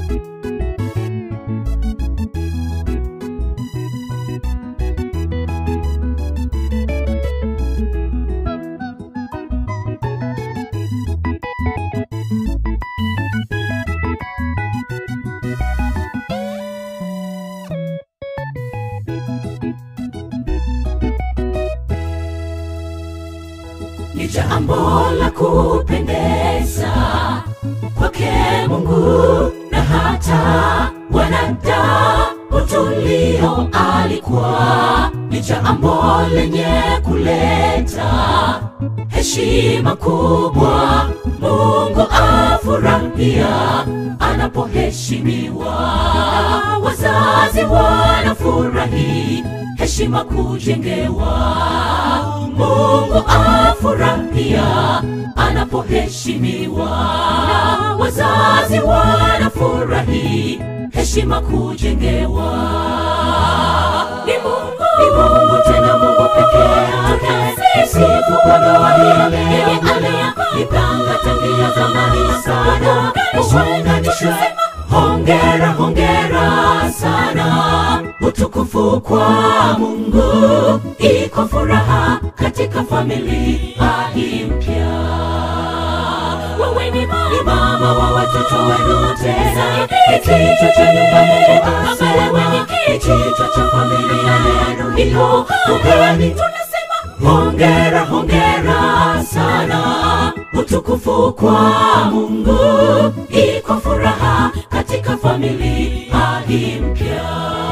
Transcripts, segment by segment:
ni jambo la kupendeza kwake Mungu na hata wanadamu tulio alikuwa ni jambo lenye kuleta heshima kubwa. Mungu afurahia anapoheshimiwa, wazazi wanafurahi heshima kujengewa. Mungu afurahia anapoheshimiwa, wazazi wanafurahi heshima kujengewa. Ni Mungu, ni Mungu tena Mungu pekee yake. Sifu kwa ndoa hii yeye aliyepanga tangia zamani sana, uunganishwe Hongera, hongera sana, utukufu kwa Mungu, iko furaha katika familia hii mpya. Wewe ni mama wa watoto wenu, tena ni kichwa cha nyumba. Mungu asema ni kichwa cha familia yenu, hiyo ugani tunasema hongera, hongera sana, utukufu kwa Mungu, iko furaha katika familia hii mpya.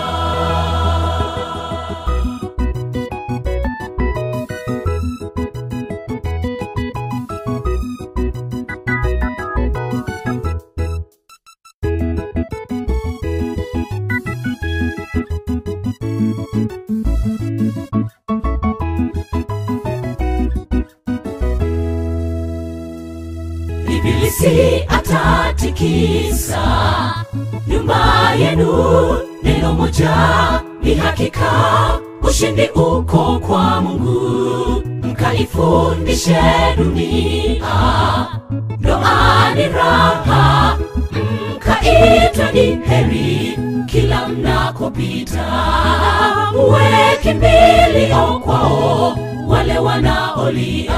Ibilisi atatikisa nyumba yenu, neno moja ni hakika, ushindi uko kwa Mungu. Mkaifundishe dunia, ndoa ni raha, mkaitwa ni heri kila mnakopita, muwe kimbilio kwao wale wanaolia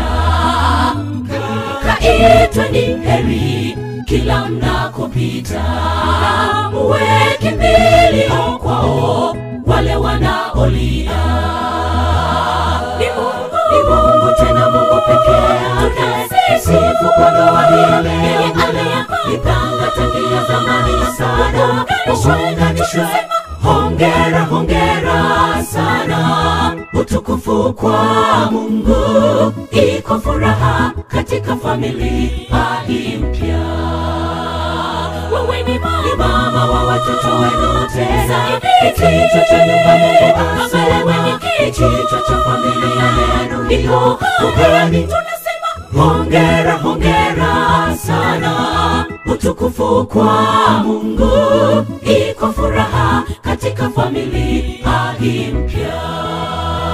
mkaitwa ni heri kila mnakopita, muwe kimbilio kwao wale wanaolia. Ni Mungu, ni Mungu tena Mungu pekee yake. Sifu kwa ndoa hii yeye aliyepanga tangia zamani sana, uunganishwe Hongera, hongera sana, utukufu kwa Mungu, iko furaha katika familia hii mpya. Wewe ni mama wa watoto wenu, tena ni kichwa cha nyumba. Mungu asema ni kichwa cha familia yenu, hiyo ugani tunasema hongera, hongera sana, utukufu kwa Mungu, iko furaha katika familia hii mpya.